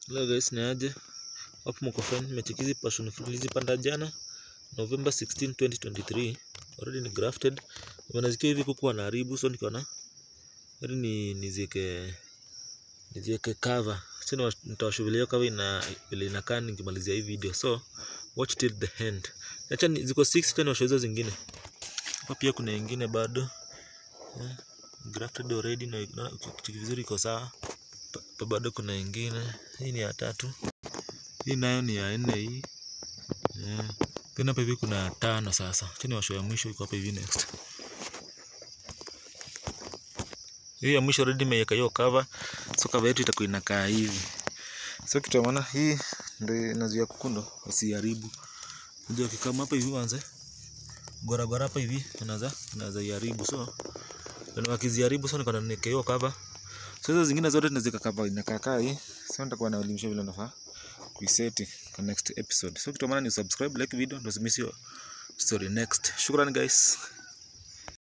Hello guys, ni aje? Hapo mko fine? Nimecheki hizi passion fruit nilizipanda jana November 16, 2023. Already ni grafted. Nimezikia hivi kuku wanaharibu so nikaona heri ni nizieke nizieke cover. Sasa nitawashughulia cover ina vile inakaa nikimalizia hii video. So watch till the end. Acha ni- ziko 6 tena washo hizo zingine. Hapa pia kuna ingine bado. Yeah. Grafted already na na kitu vizuri iko sawa. Pa- pa bado kuna ingine. Hii ni ya tatu. Hii nayo ni ya nne hii. Yeah. Tena hapa hivi kuna tano sasa. Tena washo ya mwisho iko hapa hivi next. Hii ya mwisho already nimeiweka hiyo cover. So cover yetu itakuwa inakaa hivi. So kitu ya maana hii ndio inazuia kuku ndo wasiharibu. Unajua kikama hapa hivi wanze. Gora gora hapa hivi inaweza inaweza iharibu. So ndio wakiziharibu so nikaona niweke hiyo cover. So hizo zingine zote tunazika cover inakaa kaa hii. So nitakuwa naelimisha vile nafaa kuiseti kwa next episode. So kitu ya maana ni subscribe, like video, ndio usimiss hiyo story next. Shukrani guys.